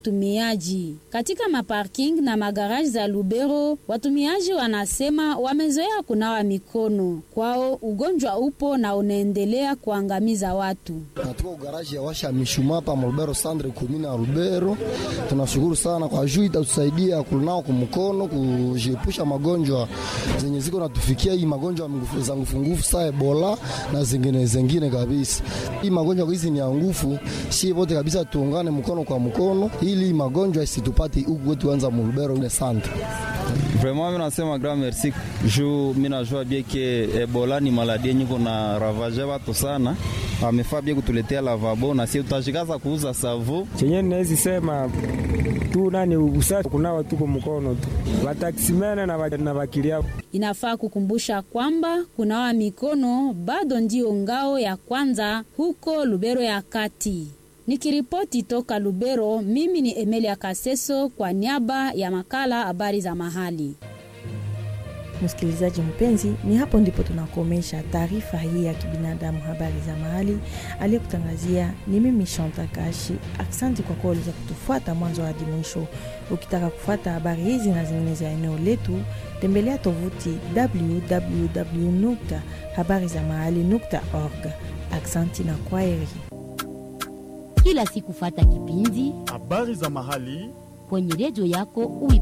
Watumiaji katika maparking na magaraji za Lubero, watumiaji wanasema wamezoea kunawa mikono. Kwao ugonjwa upo na unaendelea kuangamiza watu. Natuko garaji ya washa mishuma hapa Lubero Sandre kumina ya Lubero. Tunashukuru sana kwa juu itatusaidia kunao kumkono kujiepusha magonjwa zenye ziko natufikia, hii magonjwa za ngufungufu saa Ebola na zingine zingine kabisa. Hii magonjwa hizi ni ya ngufu, si wote kabisa tuungane mkono kwa mkono ili magonjwa isitupate huku kwetu anza Mulubero ile Sandre. Vraiment mimi nasema grand merci juu mimi najua bien que Ebola ni maladie yenye kuna ravage watu sana. Amefaa bien kutuletea lavabo na sisi tutashikaza kuuza savu. Chenye ninaweza sema tu nani usafi kunawa tuko mkono tu. Wataksimene na na wakilia. Inafaa kukumbusha kwamba kunawa mikono bado ndio ngao ya kwanza huko Lubero ya kati. Nikiripoti toka Lubero, mimi ni Emelia Kaseso kwa niaba ya makala habari za mahali. Msikilizaji mpenzi, ni hapo ndipo tunakomesha taarifa hii ya kibinadamu, habari za mahali. Aliyekutangazia ni mimi Shanta Kashi. Aksanti kwa kuwa uliweza kutufuata mwanzo hadi mwisho. Ukitaka kufuata habari hizi na zingine za eneo letu, tembelea tovuti www habari za mahali org. Aksanti na kwaheri. Kila siku fata kipindi habari za mahali kwenye redio yako ui